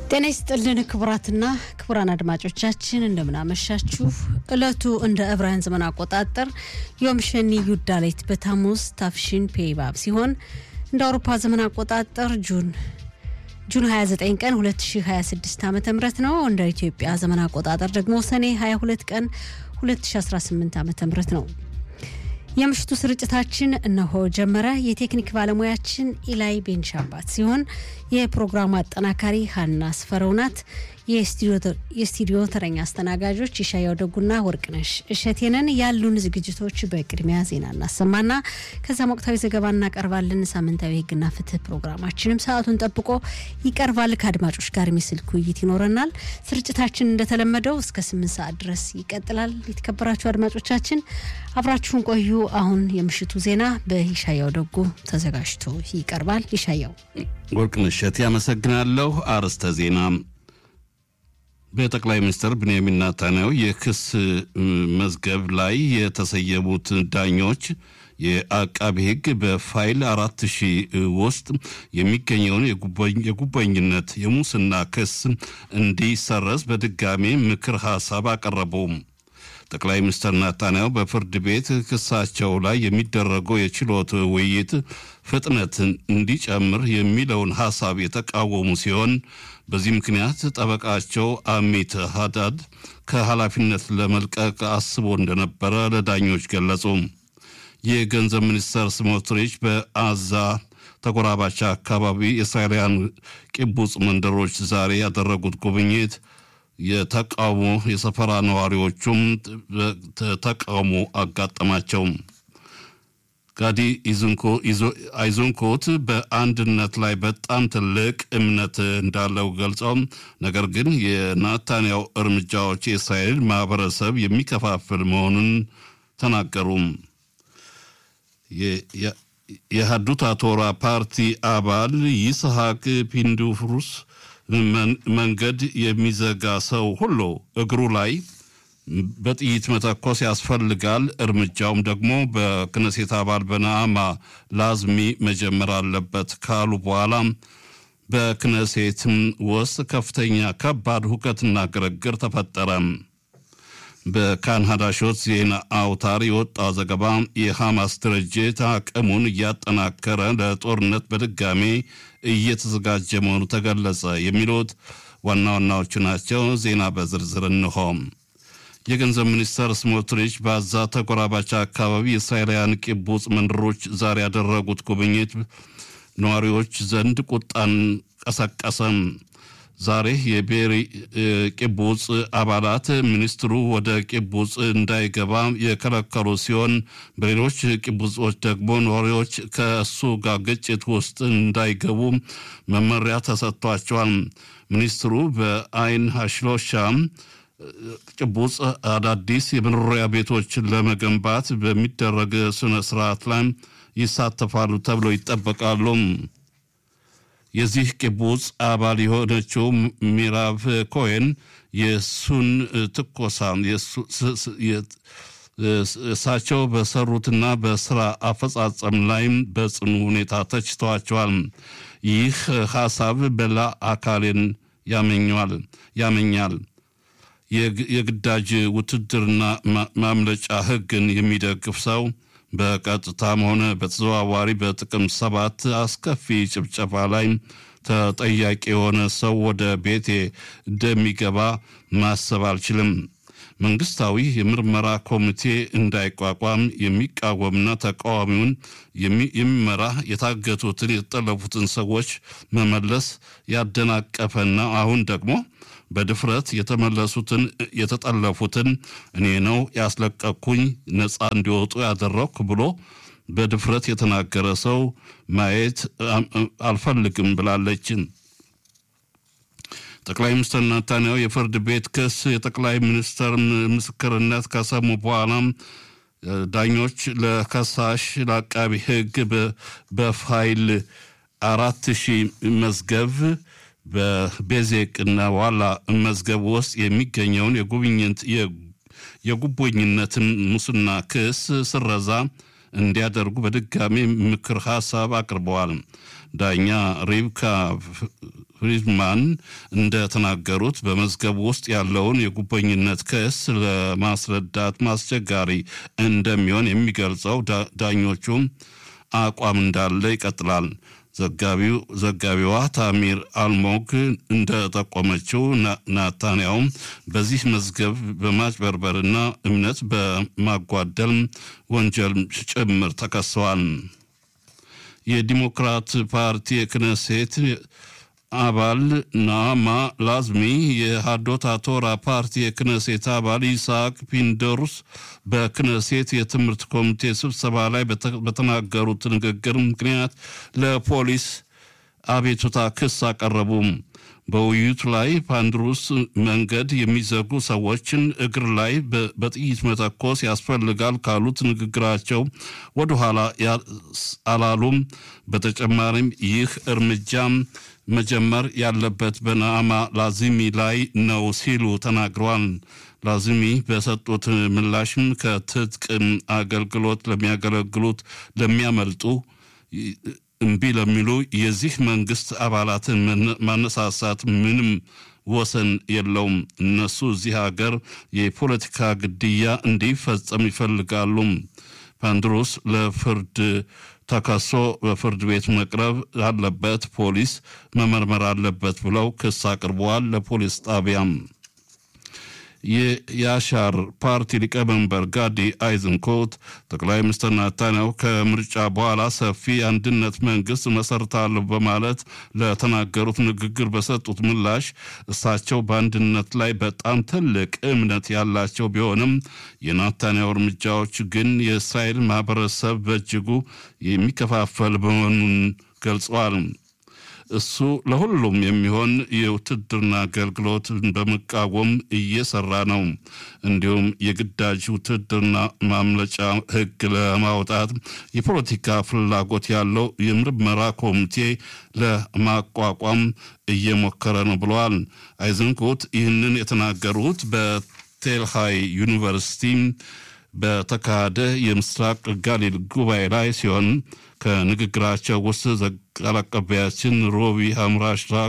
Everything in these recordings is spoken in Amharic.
ጤና ይስጥልን ክቡራትና ክቡራን አድማጮቻችን እንደምናመሻችሁ። እለቱ እንደ ዕብራውያን ዘመን አቆጣጠር ዮም ሸኒ ዩዳሌት በታሙዝ ታፍሺን ፔይባብ ሲሆን እንደ አውሮፓ ዘመን አቆጣጠር ጁን ጁን 29 ቀን 2026 ዓ ም ነው። እንደ ኢትዮጵያ ዘመን አቆጣጠር ደግሞ ሰኔ 22 ቀን 2018 ዓ ም ነው። የምሽቱ ስርጭታችን እነሆ ጀመረ። የቴክኒክ ባለሙያችን ኢላይ ቤንሻባት ሲሆን የፕሮግራሙ አጠናካሪ ሀና ስፈረው ናት። የስቱዲዮ ተረኛ አስተናጋጆች ይሻያው ደጉና ወርቅነሽ እሸቴንን። ያሉን ዝግጅቶች በቅድሚያ ዜና እናሰማና ከዛም ወቅታዊ ዘገባ እናቀርባለን። ሳምንታዊ ሕግና ፍትህ ፕሮግራማችንም ሰዓቱን ጠብቆ ይቀርባል። ከአድማጮች ጋር የሚስልክ ውይይት ይኖረናል። ስርጭታችን እንደተለመደው እስከ ስምንት ሰዓት ድረስ ይቀጥላል። የተከበራችሁ አድማጮቻችን አብራችሁን ቆዩ። አሁን የምሽቱ ዜና በይሻያው ደጉ ተዘጋጅቶ ይቀርባል። ይሻያው ወርቅነሽ እሸቴ ያመሰግናለሁ። አርዕስተ ዜና በጠቅላይ ሚኒስትር ብንያሚን ኔታንያሁ የክስ መዝገብ ላይ የተሰየሙት ዳኞች የአቃቢ ሕግ በፋይል አራት ሺህ ውስጥ የሚገኘውን የጉቦኝነት የሙስና ክስ እንዲሰረዝ በድጋሜ ምክር ሀሳብ አቀረቡ። ጠቅላይ ሚኒስትር ኔታንያሁ በፍርድ ቤት ክሳቸው ላይ የሚደረገው የችሎት ውይይት ፍጥነት እንዲጨምር የሚለውን ሀሳብ የተቃወሙ ሲሆን በዚህ ምክንያት ጠበቃቸው አሚት ሀዳድ ከኃላፊነት ለመልቀቅ አስቦ እንደነበረ ለዳኞች ገለጹ። የገንዘብ ሚኒስተር ስሞትሪች በአዛ ተጎራባች አካባቢ የእስራኤላውያን ቂቡጽ መንደሮች ዛሬ ያደረጉት ጉብኝት የተቃውሞ የሰፈራ ነዋሪዎቹም ተቃውሞ አጋጠማቸው። ጋዲ አይዞንኮት በአንድነት ላይ በጣም ትልቅ እምነት እንዳለው ገልጸው ነገር ግን የናታንያው እርምጃዎች የእስራኤል ማህበረሰብ የሚከፋፍል መሆኑን ተናገሩ። የሀዱት አቶራ ፓርቲ አባል ይስሐቅ ፒንዱፍሩስ መንገድ የሚዘጋ ሰው ሁሉ እግሩ ላይ በጥይት መተኮስ ያስፈልጋል፣ እርምጃውም ደግሞ በክነሴት አባል በነአማ ላዝሚ መጀመር አለበት ካሉ በኋላ በክነሴትም ውስጥ ከፍተኛ ከባድ ሁከትና ግርግር ተፈጠረ። በካን ሀዳሾት ዜና አውታር የወጣው ዘገባ የሐማስ ድርጅት አቅሙን እያጠናከረ ለጦርነት በድጋሜ እየተዘጋጀ መሆኑ ተገለጸ። የሚሉት ዋና ዋናዎቹ ናቸው። ዜና በዝርዝር እንሆ። የገንዘብ ሚኒስተር ስሞትሪች በአዛ ተጎራባች አካባቢ የእስራኤላውያን ቂቡጽ መንደሮች ዛሬ ያደረጉት ጉብኝት ነዋሪዎች ዘንድ ቁጣን ቀሰቀሰም። ዛሬ የቤሪ ቂቡጽ አባላት ሚኒስትሩ ወደ ቂቡጽ እንዳይገባ የከለከሉ ሲሆን በሌሎች ቂቡጾች ደግሞ ነዋሪዎች ከእሱ ጋር ግጭት ውስጥ እንዳይገቡ መመሪያ ተሰጥቷቸዋል። ሚኒስትሩ በአይን ሀሽሎሻ ቂቡጽ አዳዲስ የመኖሪያ ቤቶችን ለመገንባት በሚደረግ ስነ ስርዓት ላይ ይሳተፋሉ ተብለው ይጠበቃሉ። የዚህ ቂቡጽ አባል የሆነችው ሚራቭ ኮሄን የሱን ትኮሳ እሳቸው በሰሩትና በስራ አፈጻጸም ላይም በጽኑ ሁኔታ ተችተዋቸዋል። ይህ ሀሳብ በላ አካሌን ያመኘዋል ያመኛል የግዳጅ ውትድርና ማምለጫ ሕግን የሚደግፍ ሰው በቀጥታም ሆነ በተዘዋዋሪ በጥቅም ሰባት አስከፊ ጭብጨባ ላይ ተጠያቂ የሆነ ሰው ወደ ቤቴ እንደሚገባ ማሰብ አልችልም። መንግስታዊ የምርመራ ኮሚቴ እንዳይቋቋም የሚቃወምና ተቃዋሚውን የሚመራ የታገቱትን የተጠለፉትን ሰዎች መመለስ ያደናቀፈና አሁን ደግሞ በድፍረት የተመለሱትን የተጠለፉትን እኔ ነው ያስለቀቅኩኝ ነፃ እንዲወጡ ያደረግኩ ብሎ በድፍረት የተናገረ ሰው ማየት አልፈልግም ብላለች። ጠቅላይ ሚኒስትር ናታንያሁ የፍርድ ቤት ክስ የጠቅላይ ሚኒስትር ምስክርነት ከሰሙ በኋላም ዳኞች ለከሳሽ ለአቃቢ ሕግ በፋይል አራት ሺህ መዝገብ በቤዜቅና ዋላ መዝገብ ውስጥ የሚገኘውን የጉብኝት የጉቦኝነትን ሙስና ክስ ስረዛ እንዲያደርጉ በድጋሚ ምክር ሀሳብ አቅርበዋል። ዳኛ ሪብካ ፍሪድማን እንደተናገሩት በመዝገቡ ውስጥ ያለውን የጉበኝነት ክስ ለማስረዳት ማስቸጋሪ እንደሚሆን የሚገልጸው ዳኞቹም አቋም እንዳለ ይቀጥላል። ዘጋቢው ዘጋቢዋ ታሚር አልሞግ እንደጠቆመችው ናታንያውም በዚህ መዝገብ በማጭበርበርና እምነት በማጓደል ወንጀል ጭምር ተከሰዋል። የዲሞክራት ፓርቲ የክነሴት አባል ናማ ላዝሚ የሃዶት አቶራ ፓርቲ የክነሴት አባል ይስሐቅ ፒንደሩስ በክነሴት የትምህርት ኮሚቴ ስብሰባ ላይ በተናገሩት ንግግር ምክንያት ለፖሊስ አቤቱታ ክስ አቀረቡም። በውይይቱ ላይ ፓንድሩስ መንገድ የሚዘጉ ሰዎችን እግር ላይ በጥይት መተኮስ ያስፈልጋል ካሉት ንግግራቸው ወደኋላ አላሉም። በተጨማሪም ይህ እርምጃም መጀመር ያለበት በናዕማ ላዚሚ ላይ ነው ሲሉ ተናግረዋል። ላዚሚ በሰጡት ምላሽም ከትጥቅ አገልግሎት ለሚያገለግሉት ለሚያመልጡ እምቢ ለሚሉ የዚህ መንግስት አባላትን ማነሳሳት ምንም ወሰን የለውም። እነሱ እዚህ ሀገር የፖለቲካ ግድያ እንዲፈጸም ይፈልጋሉ። ፓንድሮስ ለፍርድ ተከሶ በፍርድ ቤት መቅረብ አለበት፣ ፖሊስ መመርመር አለበት ብለው ክስ አቅርበዋል ለፖሊስ ጣቢያም። የያሻር ፓርቲ ሊቀመንበር ጋዲ አይዝንኮት ጠቅላይ ሚኒስትር ናታንያሁ ከምርጫ በኋላ ሰፊ አንድነት መንግስት መሰርታለሁ በማለት ለተናገሩት ንግግር በሰጡት ምላሽ እሳቸው በአንድነት ላይ በጣም ትልቅ እምነት ያላቸው ቢሆንም የናታንያሁ እርምጃዎች ግን የእስራኤል ማህበረሰብ በእጅጉ የሚከፋፈል መሆኑን ገልጸዋል። እሱ ለሁሉም የሚሆን የውትድርና አገልግሎት በመቃወም እየሰራ ነው። እንዲሁም የግዳጅ ውትድርና ማምለጫ ሕግ ለማውጣት የፖለቲካ ፍላጎት ያለው የምርመራ ኮሚቴ ለማቋቋም እየሞከረ ነው ብለዋል። አይዝንኮት ይህንን የተናገሩት በቴልሃይ ዩኒቨርሲቲ በተካሄደ የምስራቅ ጋሊል ጉባኤ ላይ ሲሆን ከንግግራቸው ውስጥ ቃል አቀባያችን ሮቢ ሀምራሽራግ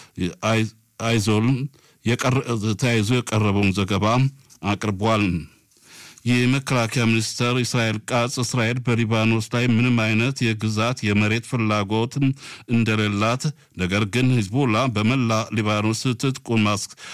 አይዞል ተያይዞ የቀረበውን ዘገባ አቅርቧል። የመከላከያ ሚኒስትር እስራኤል ቃጽ እስራኤል በሊባኖስ ላይ ምንም አይነት የግዛት የመሬት ፍላጎት እንደሌላት፣ ነገር ግን ሂዝቦላ በመላ ሊባኖስ ትጥቁን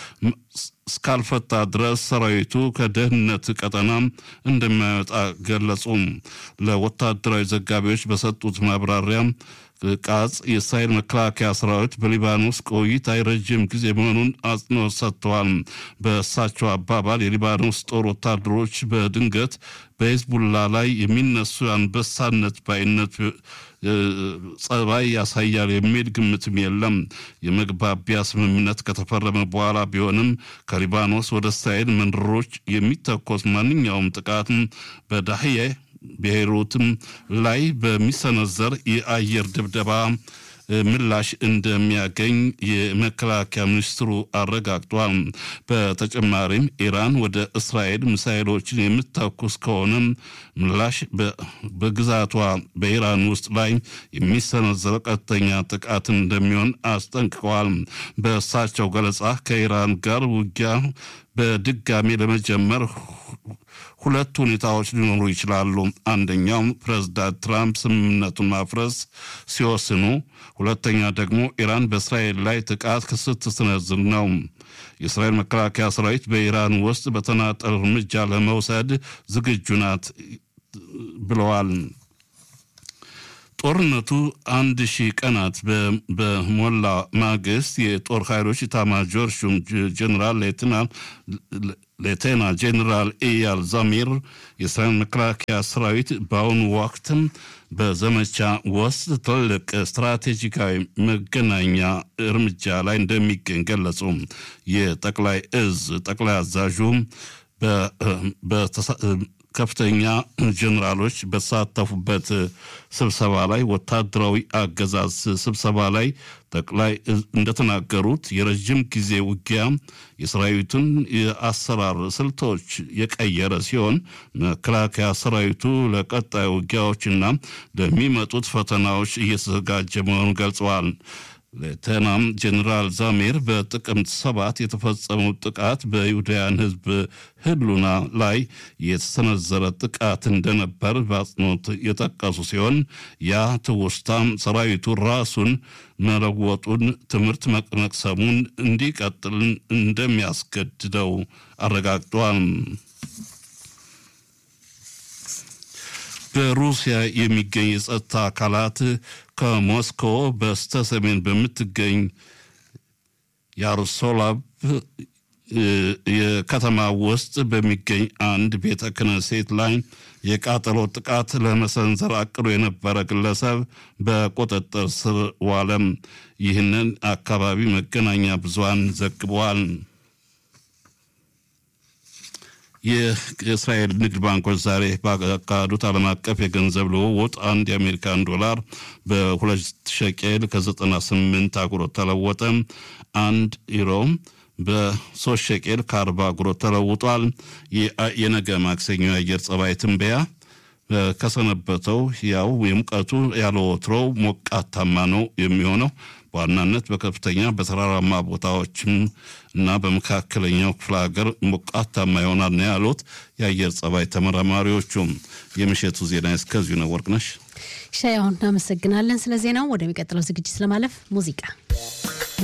እስካልፈታ ድረስ ሰራዊቱ ከደህንነት ቀጠና እንደማይወጣ ገለጹ። ለወታደራዊ ዘጋቢዎች በሰጡት ማብራሪያ ቃጽ የእስራኤል መከላከያ ሰራዊት በሊባኖስ ቆይታ ረጅም ጊዜ መሆኑን አጽንኦት ሰጥተዋል። በእሳቸው አባባል የሊባኖስ ጦር ወታደሮች በድንገት በሂዝቡላ ላይ የሚነሱ አንበሳነት ባይነት ጸባይ ያሳያል የሚል ግምትም የለም። የመግባቢያ ስምምነት ከተፈረመ በኋላ ቢሆንም ከሊባኖስ ወደ እስራኤል መንደሮች የሚተኮስ ማንኛውም ጥቃት በዳህዬ ቤይሩትም ላይ በሚሰነዘር የአየር ድብደባ ምላሽ እንደሚያገኝ የመከላከያ ሚኒስትሩ አረጋግጧል። በተጨማሪም ኢራን ወደ እስራኤል ሚሳይሎችን የምትተኩስ ከሆነ ምላሽ በግዛቷ በኢራን ውስጥ ላይ የሚሰነዘረው ቀጥተኛ ጥቃት እንደሚሆን አስጠንቅቀዋል። በእሳቸው ገለጻ ከኢራን ጋር ውጊያ በድጋሚ ለመጀመር ሁለት ሁኔታዎች ሊኖሩ ይችላሉ። አንደኛው ፕሬዝዳንት ትራምፕ ስምምነቱን ማፍረስ ሲወስኑ፣ ሁለተኛ ደግሞ ኢራን በእስራኤል ላይ ጥቃት ስትሰነዝር ነው። የእስራኤል መከላከያ ሰራዊት በኢራን ውስጥ በተናጠል እርምጃ ለመውሰድ ዝግጁ ናት ብለዋል። ጦርነቱ አንድ ሺህ ቀናት በሞላ ማግስት የጦር ኃይሎች ኢታማጆር ሹም ጀኔራል ሌቴና ጄኔራል ኢያል ዛሚር የእስራኤል መከላከያ ሰራዊት በአሁኑ ወቅትም በዘመቻ ውስጥ ትልቅ ስትራቴጂካዊ መገናኛ እርምጃ ላይ እንደሚገኝ ገለጹ። የጠቅላይ እዝ ጠቅላይ አዛዡም ከፍተኛ ጀኔራሎች በተሳተፉበት ስብሰባ ላይ ወታደራዊ አገዛዝ ስብሰባ ላይ ጠቅላይ እንደተናገሩት የረዥም ጊዜ ውጊያ የሰራዊቱን የአሰራር ስልቶች የቀየረ ሲሆን መከላከያ ሰራዊቱ ለቀጣይ ውጊያዎችና ለሚመጡት ፈተናዎች እየተዘጋጀ መሆኑን ገልጸዋል። ሌተናም ጀኔራል ዛሜር በጥቅምት ሰባት የተፈጸመው ጥቃት በይሁዳውያን ሕዝብ ህሉና ላይ የተሰነዘረ ጥቃት እንደነበር በአጽንኦት የጠቀሱ ሲሆን ያ ትውስታም ሰራዊቱ ራሱን መለወጡን ትምህርት መቅሰሙን እንዲቀጥል እንደሚያስገድደው አረጋግጧል። በሩሲያ የሚገኝ የጸጥታ አካላት ከሞስኮ በስተ ሰሜን በምትገኝ ያሮስላቭ የከተማ ውስጥ በሚገኝ አንድ ቤተ ክህነት ላይ የቃጠሎ ጥቃት ለመሰንዘር አቅዶ የነበረ ግለሰብ በቁጥጥር ስር ዋለም። ይህንን አካባቢ መገናኛ ብዙሃን ዘግበዋል። የእስራኤል ንግድ ባንኮች ዛሬ ባካሄዱት ዓለም አቀፍ የገንዘብ ልውውጥ አንድ የአሜሪካን ዶላር በሁለት ሸቄል ከ98 አጉሮት ተለወጠ። አንድ ዩሮ በሶስት ሸቄል ከአርባ አጉሮት ተለውጧል። የነገ ማክሰኞ የአየር ጸባይ ትንበያ ከሰነበተው ያው የሙቀቱ ያለ ወትሮው ሞቃታማ ነው የሚሆነው በዋናነት በከፍተኛ በተራራማ ቦታዎችም እና በመካከለኛው ክፍለ ሀገር ሞቃታማ ይሆናል ነው ያሉት የአየር ጸባይ ተመራማሪዎቹም። የምሽቱ ዜና እስከዚሁ ነው። ወርቅነሽ ሻይ፣ አሁን እናመሰግናለን ስለ ዜናው። ወደሚቀጥለው ዝግጅት ለማለፍ ሙዚቃ